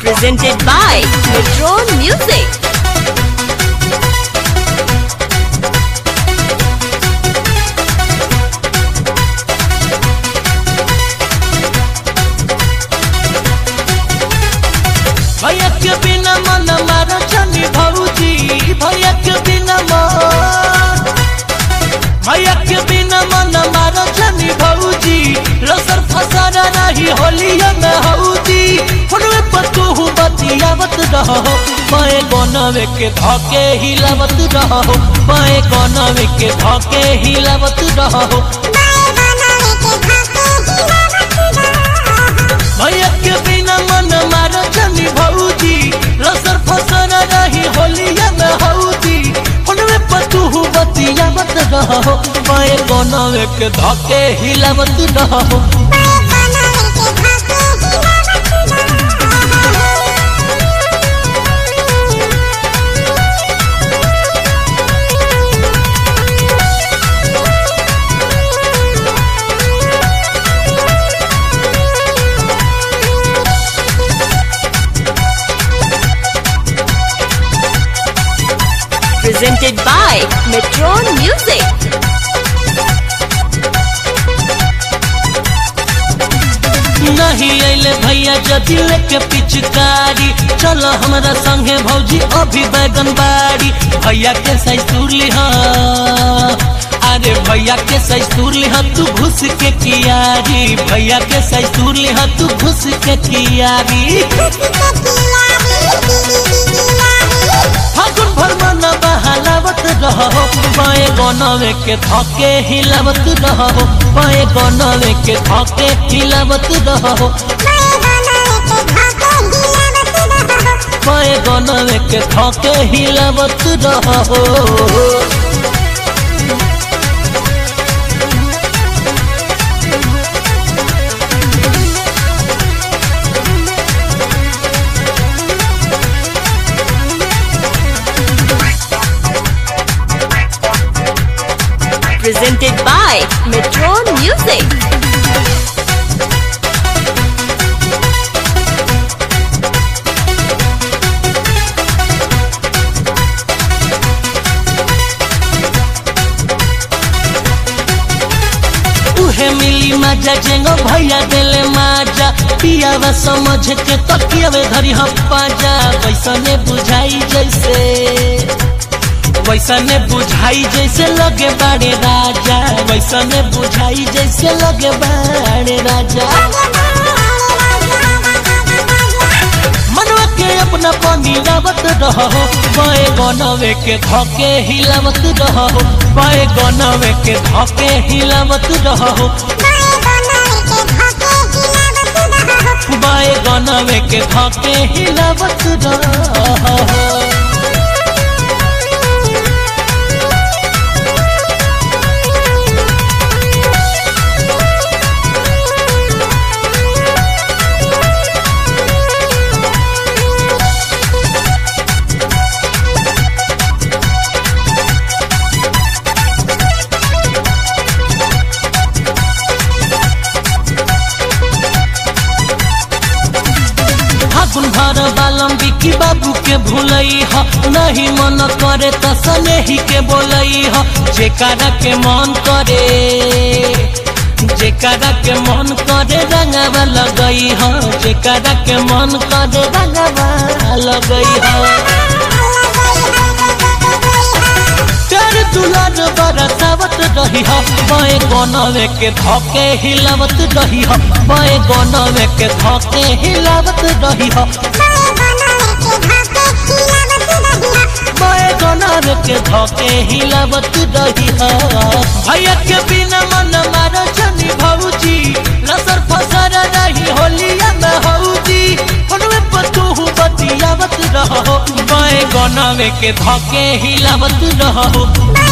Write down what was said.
presented by Metron Music. भैया के बिना मन मारो चनी भौजी भैया के बिना मन भैया के बिना मन मारो चनी भौजी लसर फसर रही होलिया में हौजी फुनवे पतू बतियावत रहो पाए गोनवे के धके हिलावत रहो पाए गोनवे के धके हिलावत रहो भैया के बिना मन मारो चनी भौजी लसर फसर रही होलिया में हौजी फुनवे पतू बतियावत रहो पाए गोनवे के धके हिलावत रहो Presented by Metron Music. नहीं अले भैया जदि लेके पिचकारी चलो हमरा संगे भौजी अभी बैगन बाड़ी भैया के सैसुर लिहा अरे भैया के सैसुर लिहा तू घुस के कियारी भैया के सैसुर लिहा तू घुस के कियारी फागुन भर मन बहलावत रहो पाए गनवे के धके हिलावत रहो पाए गनवे के धके हिलावत रहो पाए गनवे के धके हिलावत रहो Presented by Metron Music. उहे मिली मजा जेंगो भैया देले माजा पियावा समझ के तकियावे धरी हम पाजा वैसने बुझाई जैसे वैसने बुझाई जैसे लगे बाड़े राजा वैसने बुझाई जैसे लगे बाड़े राजा मनवा के अपना पानी लावत रहो बाए गनवे के धके हिलावत रहो बाए गनवे के धके हिलावत रहो बाए गनवे के धके हिलावत रहो फागुन भर बालम बिकी बाबू के भूलई ह नहीं मन करे त सनेही के बोलई ह जेकरा के मन करे जेकरा के मन करे रंगवा लगई ह जेकरा के मन करे रंगवा लगई ह कर दुलार बरसावत रही ह बाए गनवे के धके हिलावत रही ह बाए गनवे के धके हिलावत रही ह बाए गनवे के धके हिलावत रही ह भैया के बिना मन मारो जनी भौजी लसर फसर रही होलिया में हौजी फनवे पतू बतियावत रहो बाए गनवे के धके हिलावत रहो